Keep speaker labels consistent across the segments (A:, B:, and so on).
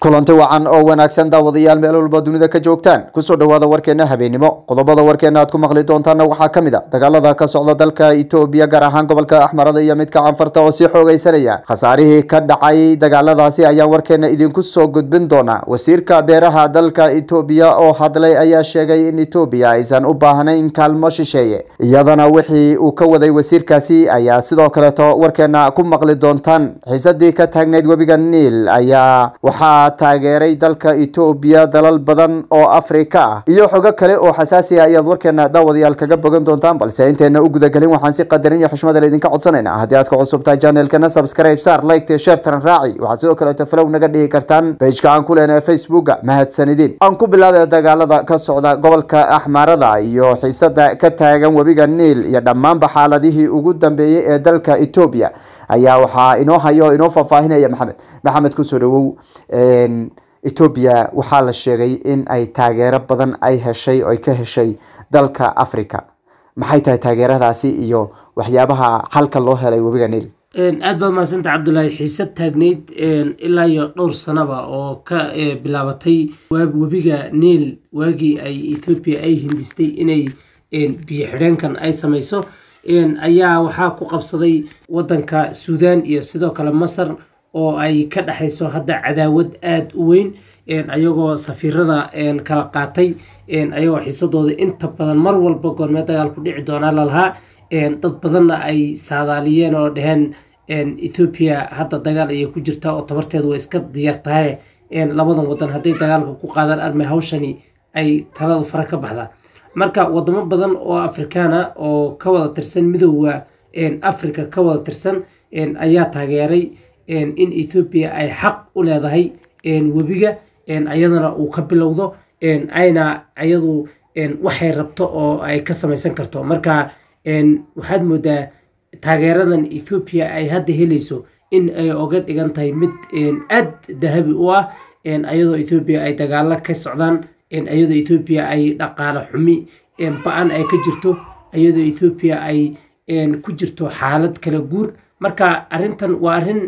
A: kulanti wacan oo wanaagsan daawadayaal meel walba dunida ka joogtaan kusoo dhawaada warkeena habeenimo qodobada warkeena aad ku maqli doontaana waxaa kamid a dagaalada ka socda dalka etoobiya gaar ahaan gobolka axmarada iyo midka canfarta oo sii xoogeysanaya khasaarihii ka dhacay dagaaladaasi ayaan warkeena idinku soo gudbin doonaa wasiirka beeraha dalka etoobiya oo hadlay ayaa sheegay in etoobiya aysan u baahnayn kaalmo shisheeye iyadana wixii uu ka waday wasiirkaasi ayaa sidoo kaleeto warkeena ku maqli doontaan xiisadii ka taagneyd webiga niil ayaa waxaa taageeray dalka etoobiya dalal badan oo afrika ah iyo xogo kale oo xasaasi ah ayaad warkeena daawadayaal kaga bogan doontaan balse inteena u gudagelin waxaan si qadarin iyo xushmada laydinka codsanayna haddii aad ku cusubtahay channelkana subscribe saar like share taran raaci waxaad sidoo kaleeto flow naga dhihi kartaan pageka aan ku leenahay facebooka mahadsanidin aan ku bilaabay dagaalada ka socda gobolka axmaarada iyo xiisada ka taagan webiga niil iyo dhammaanba xaaladihii ugu dambeeyey ee dalka etoobiya ayaa waxaa inoo hayo inoo faahfaahinaya maxamed maxamed kusoo dhawow etoobiya waxaa la sheegay in ay taageero badan ay heshay oo ay ka heshay dalka africa maxay tahay taageeradaasi iyo waxyaabaha xalka loo helay webiga niil
B: aad baad mahadsanta cabdulaahi xiisad taagneyd ilaa iyo dhowr sanaba oo ka bilaabatay webiga niil waagii ay ethoobiya ay hindistay inay biyo xidheenkan ay samayso ayaa waxaa ku qabsaday wadanka suudan iyo sidoo kale masar oo ay ka dhexayso hadda cadaawad aada u weyn ayagoo safiirada kala qaatay ayagoo xiisadooda inta badan mar walba goormee dagaal ku dhici doonaa lalahaa dad badanna ay saadaaliyeen oo dheheen ethoobiya hadda dagaal ayay ku jirtaa oo tabarteedu way iska diyaar tahay labadan wadan hadday dagaalka ku qaadaan armay hawshani ay taladu fara ka baxdaa marka wadamo badan oo afrikaana oo ka wada tirsan midooda africa ka wada tirsan ayaa taageeray in ethoobiya ay xaq u leedahay webiga ayadana uu ka bilowdo ayna ayadu waxay rabto oo ay ka samaysan karto marka waxaad moodaa taageeradan ethoobiya ay hadda helayso in ay oga dhigan tahay mid aad dahabi u ah ayadoo ethoobiya ay dagaalo ka socdaan ayadoo ethoobiya ay dhaqaalo xumi ba-an ay ka jirto ayadoo ethoobiya ay ku jirto xaalad kala guur marka arrintan waa arrin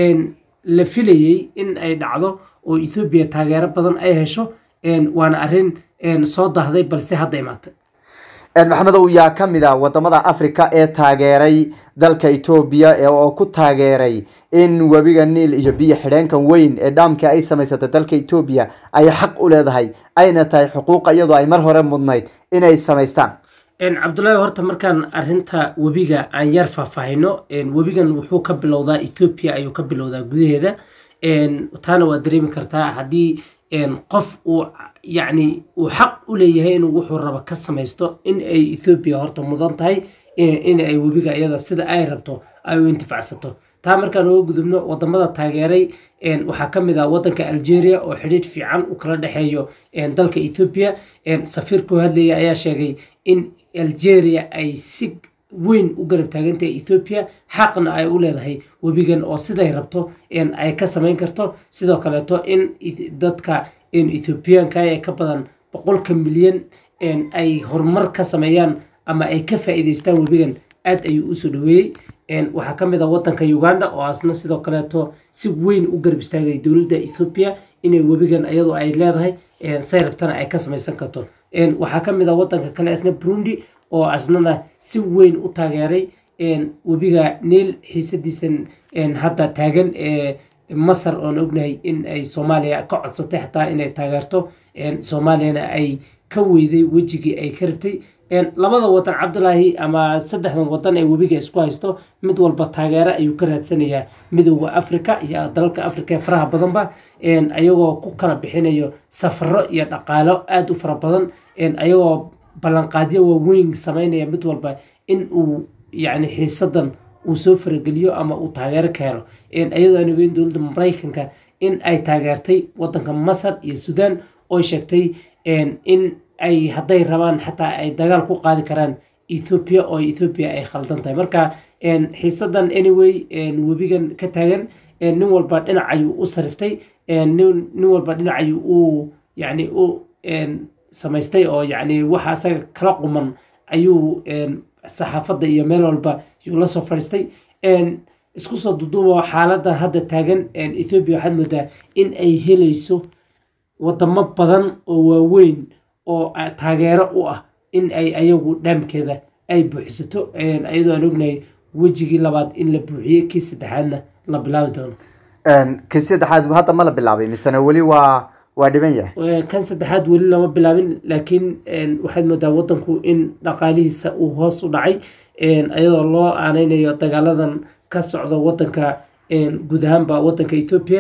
B: la filayey in ay dhacdo oo ethoobiya taageero badan ay hesho waana arrin soo dahday balse hadda imaatay
A: maxamedow yaa ka mid a wadamada africa ee taageeray dalka etoobiya oo ku taageeray in webiga niil iyo biyo xidheenkan weyn ee dhaamka ay samaysatay dalka etoobiya ay xaq u leedahay ayna tahay xuquuqa iyadoo ay mar hore mudnayd inay samaystaan
B: cabdullaahi horta markaan arinta webiga aan yar faahfaahino webigan wuxuu ka bilowdaa ethoobiya ayuu ka bilowdaa gudaheeda taana waa dareemi kartaa haddii qof uu yacni uu xaq u leeyahay inuu wuxuu rabo ka samaysto in ay ethoobiya horta mudan tahay in ay webiga iyada sida ay rabto ay u intifacsato taa markaan uga gudubno wadamada taageeray waxaa ka mid ah wadanka algeria oo xidhiidh fiican u kala dhexeeyo dalka ethoobiya safiirkuu hadlaya ayaa sheegay in algeria ay si weyn u garab taagantahay ethoobiya xaqna ay u leedahay webigan oo siday rabto ay ka samayn karto sidoo kaleeto in dadka ethoobiyaanka ee ka badan boqolka milyan ay horumar ka sameeyaan ama ay ka faa'iidaystaan webigan aad ayuu usoo dhaweeyey waxaa ka mid a wadanka uganda oo asna sidoo kaleeto si weyn u garab istaagay dowladda ethoobiya inay webigan iyadoo ay leedahay say rabtana ay ka samaysan karto waxaa ka mid a wadanka kale asna burundi oo asnana si weyn u taageeray webiga niil xiisadiisan hadda taagan ee masar oon ognahay in ay soomaaliya ka codsatay xataa inay taageerto soomaaliyana ay ka weyday wejigii ay ka rabtay labada wadan cabdulaahi ama saddexdan wadan ee webiga isku haysto mid walba taageero ayuu ka raadsanayaa midooda africa iyo dalalka africa ee faraha badanba ayagoo ku kala bixinayo safaro iyo dhaqaalo aada u fara badan ayagoo ballanqaadyo waaweyn sameynaya mid walba in uu yacni xiisadan uu soo farageliyo ama uu taageero ka helo iyadoo aan ogeyn dowladda maraykanka in ay taageertay wadanka masar iyo sudan oo sheegtay in ay hadday rabaan xataa ay dagaal ku qaadi karaan ethoopia oo ethoopia ay khaldan tahay marka xiisadan anyway webigan ka taagan nin walba dhinac ayuu u sariftay nin walba dhinac ayuu u yani u samaystay oo yani waxa asaga kala quman ayuu saxaafadda iyo meel walba yuu la soo fadhiistay isku soo duduubo xaaladda hadda taagan ethoobia waxaad moodaa in ay helayso wadamo badan oo waaweyn oo taageero u ah in ay ayagu dhaamkeeda ay buuxisato iyadoo aan ognahay wejigii labaad in la buuxiyey kii saddexaadna la bilaabi doono
A: kii saddexaad hadda ma la bilaabay misena weli waa waa dhiban yahay
B: kan saddexaad weli lama bilaabin laakiin waxaad moodaa wadanku in dhaqaalihiisa uu hoos u dhacay iyadoo loo aaneynayo dagaaladan ka socda wadanka guud ahaanba wadanka ethoopia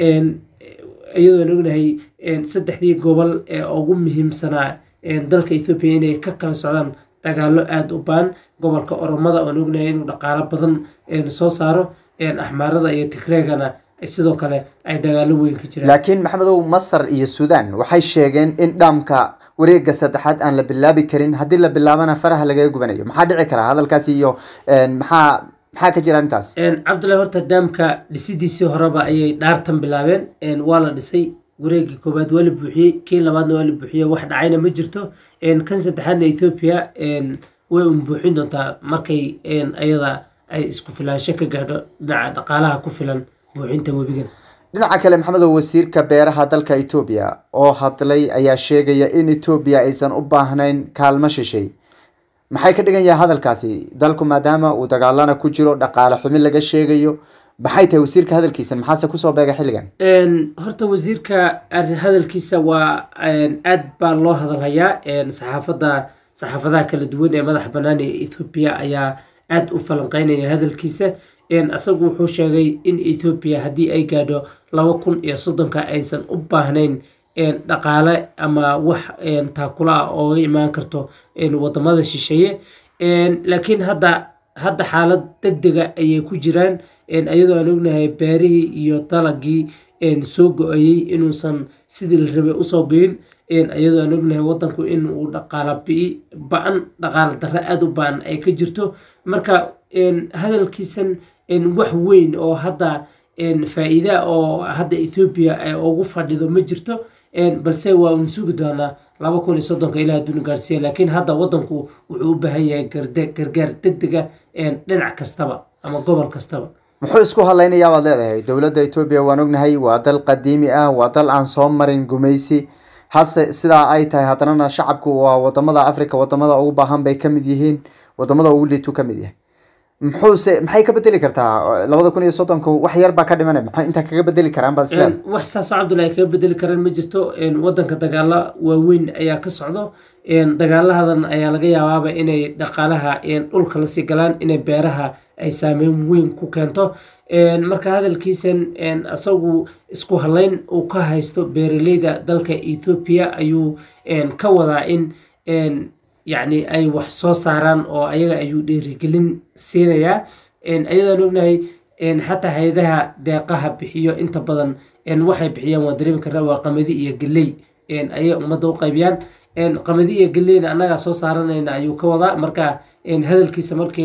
B: iyadoon ognahay saddexdii gobol ee ugu muhiimsanaa dalka ethoopia inay ka kala socdaan dagaalo aada u baan gobolka oromada oon ognahay inuu dhaqaalo badan soo saaro axmaarada iyo tigreegana sidoo kale ay dagaalo weyn ka jiraan
A: laakiin maxamedow masar iyo suudan waxay sheegeen in dhaamka wareega saddexaad aan la bilaabi karin haddii la bilaabana faraha lagaga gubanayo maxaa dhici karaa hadalkaasi iyo maxaa maxaa ka jira intaas
B: cabdullahi horta dhaamka dhisidiisii horeba ayay dhaartan bilaabeen waa la dhisay wareegii koowaad waa la buuxiyey kii labaadna waa la buuxiyey wax dhacayna ma jirto kan saddexaadna ethoopia way un buuxin doontaa markay ayada ay isku filaansho ka gaadho dhinaca dhaqaalaha ku filan buuxinta webigan
A: dhinaca kale maxamedow wasiirka beeraha dalka etoobiya oo hadlay ayaa sheegaya in etoobiya aysan u baahnayn kaalmo shishay maxay ka dhigan yahay hadalkaasi dalku maadaama uu dagaalana ku jiro dhaqaale xumi laga sheegayo maxay tahay wasiirka hadalkiisa maxaase kusoo beega xilligan
B: horta wasiirka hadalkiisa waa aad baa loo hadalhayaa saxaafadda saxaafadaha kala duwan ee madaxa bannaan ee ethoobiya ayaa aada u falanqeynaya hadalkiisa isagu wuxuu sheegay in ethoobiya haddii ay gaadho laba kun iyo soddonka aysan u baahnayn dhaqaale ama wax taakula ah ooga imaan karto wadamada shisheeye laakiin hadda hadda xaalad deg dega ayay ku jiraan iyadoo aan ognahay beerihii iyo dalagii soo go-ayey inuusan sidii la rabay usoo biin iyadoo aan ognahay wadanku in uu dhaqaala bii ba-an dhaqaala darre aada u ba-an ay ka jirto marka hadalkiisan wax weyn oo hadda faa-iida oo hadda ethoobiya ay ugu fadhido ma jirto balse waa uun sugi doonaa laba kun iyo soddonka ilaa adduuna gaarsiiya laakiin hadda wadanku wuxuu u baahan yahay gargaar deg dega dhinac kastaba ama gobol kastaba
A: muxuu isku hadlaynayaa baad leedahay dowladda etoobiya waan ognahay waa dal qadiimi ah waa dal aan soo marin gumaysi hase sidaa ay tahay haddanana shacabku waa wadamada africa wadamada ugu baahan bay kamid yihiin wadamada ugu liitu kamid yahay muxuuse maxay ka bedeli kartaa labada kun iyo soddonka wax yar baa ka dhimanay maxay intaa kaga bedeli karaan baad isleed
B: wax saasoo cabdullahi kaga bedeli karaan ma jirto wadanka dagaalo waaweyn ayaa ka socdo dagaalahadan ayaa laga yaabaaba inay dhaqaalaha dhulka lasii galaan inay beeraha ay saameyn weyn ku keento marka hadalkiisan isagu isku haleyn uu ka haysto beeraleyda dalka ethoobiya ayuu ka wadaa in yacni ay wax soo saaraan oo ayaga ayuu dhiirigelin siinayaa ayadaan ognahay xataa hay-adaha deeqaha bixiyo inta badan waxay bixiyaan waa dareemi karnaa waa qamadi iyo geley ayay ummadda u qaybiyaan qamadi iyo geleyna annagaa soo saaranayna ayuu ka wadaa marka hadalkiisa markii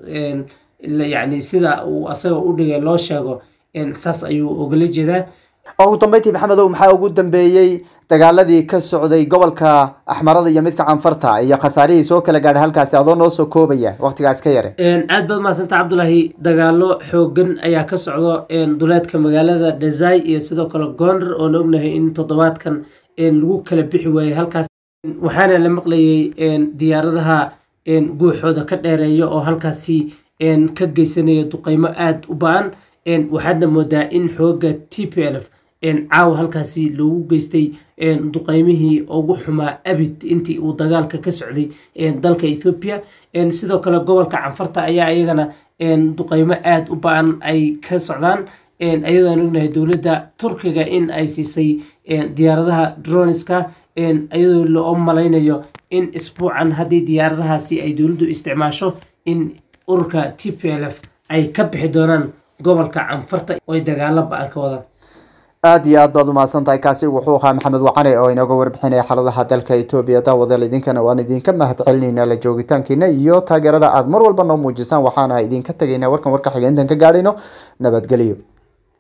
B: yani sida uu asaga u dhigay loo sheego saas ayuu ogala jeedaa
A: ugu dambeyntii maxamedow maxaa ugu dambeeyey dagaaladii ka socday gobolka axmarada iyo midka canfarta iyo khasaarihii soo kala gaadhay halkaasi adoo noo soo koobaya waqtigaas ka yare
B: aad baad mahadsanta cabdulaahi dagaalo xoogan ayaa ka socdo duleedka magaalada dhazai iyo sidoo kale goonder oona ognahay in toddobaadkan lagu kala bixi waayey halkaas waxaana la maqlayay diyaaradaha guuxooda ka dheereeya oo halkaasi ka geysanaya duqeymo aada u ba-an waxaadna moodaa in xooga t p l f caawa halkaasi loogu geystay duqeymihii ugu xumaa abid intii uu dagaalka ka socday dalka ethoobiya sidoo kale gobolka canfarta ayaa iyagana duqeymo aada u ba-an ay ka socdaan ayadoon ognahay dowladda turkiga in ay siisay diyaaradaha droniska iyadoo loo malaynayo in isbuucan haddii diyaaradahaasi ay dowladdu isticmaasho in ururka t p l f ay ka bixi doonaan gobolka canfarta oy dagaalo ba-an ka wadaan
A: aada iyo aad baad umahadsan tahay kaasi wuxuu ahaa maxamed wacane oo inooga warbixinaya xaaladaha dalka etoobiya daawadeel idinkana waan idinka mahad celinayna la joogitaankiina iyo taageerada aada mar walba noo muujisaan waxaana idinka tegaynaa warkan warka xiga intaan ka gaadhayno nabadgelyo